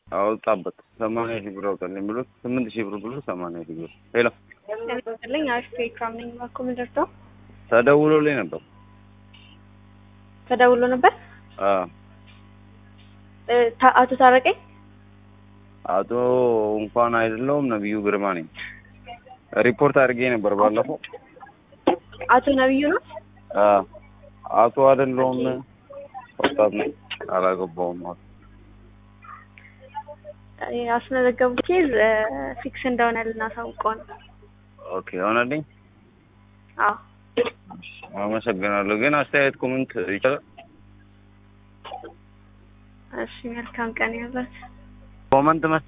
አወጣበት ሰማንያ ሺህ ብር አውጣልኝ ብሎ ስምንት ሺህ ብር ብሎ ሰማንያ ሺህ ብር ሄሎ ለኝ አሪፍ ኢክራም ነኝ። እባክዎ ምን ደርሰው ተደውሎልኝ ነበር። ተደውሎ ነበር። አዎ እ ታ- አቶ ታረቀኝ አቶ እንኳን አይደለሁም ነብዩ ግርማ ነኝ። ሪፖርት አድርጌ ነበር ባለፈው። አቶ ነብዩ ነው። አዎ አቶ አይደለሁም ወጣት ነኝ አላገባውም። ያስመዘገቡት ኬዝ ፊክስ እንደሆነ ልናሳውቀው ነው። ኦኬ ሆነልኝ። አዎ አመሰግናለሁ። ግን አስተያየት ኮሜንት ይቻላል? እሺ፣ መልካም ቀን ይሁንልዎት። ኮመንት